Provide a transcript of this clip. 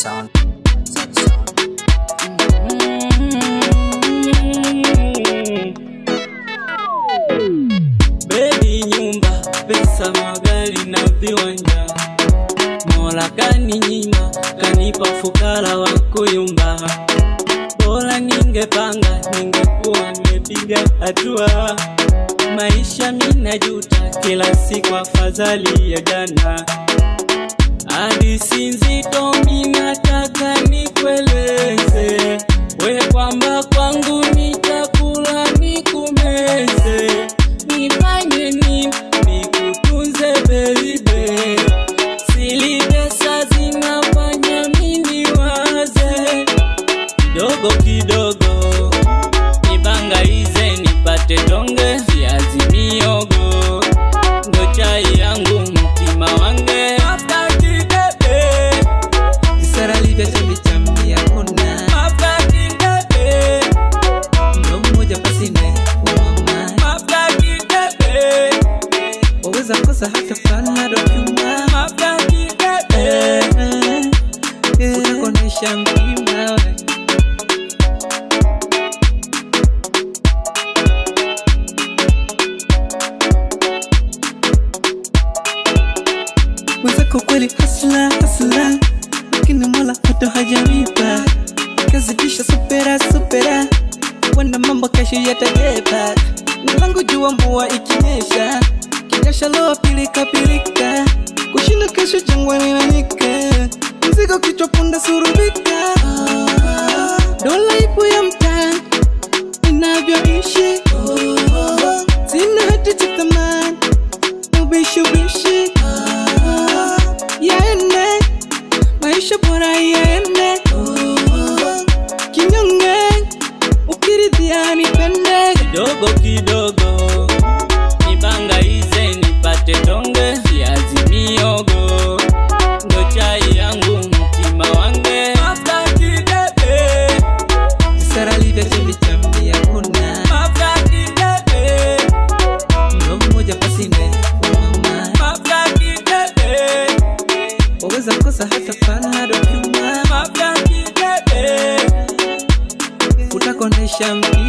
sound. Sad sound. Bebi, nyumba, pesa, magari na viwanja, Mola kaninyima, kanipa fukara wa kuyumba. Bora ningepanga, ningekuwa nimepiga hatua. Maisha minajuta, kila siku afadhali ya jana. Hadithi nzito minataka nikueleze, we kwamba kwangu nitakula nikumeze, nifanye nini nikutunze baby, sili pesa zinafanya mimi waze kidogo kidogo, nibangaize nipate tonge viazi miogo, ndo chai yangu mtima wange Wakati bebe, Kisara livya chambi chambi hakuna wakati bebe, mlo mmoja pasine umama wakati bebe, waweza kosa hata panado kyuma wakati bebe. utakonesha mtima we. mwenzako kweli hasla hasla lakini mola hata hajamipa kazidisha supera supera wenda mambo kesho yatabeba nilangu jua mvua ikinyesha kinyesha loa pilika pilika kushinda kesho jangwani na nyika mzigo kichwa punda surubika dola ipo ya mtaa inavyoishi sina hati cha thamani ubishubishi yaende maisha bora yaende kinyonge ukiridhia nipende kidogo kidogo, nibangaize nipate tonge viazi miogo, ndo chai yangu mtima wange wakati bebe, sara livya chambi chambi hakuna wakati bebe, mlo mmoja pasine umama wakati bebe, waweza kosa hata panado kyuma wakati bebe. utakonesha mtima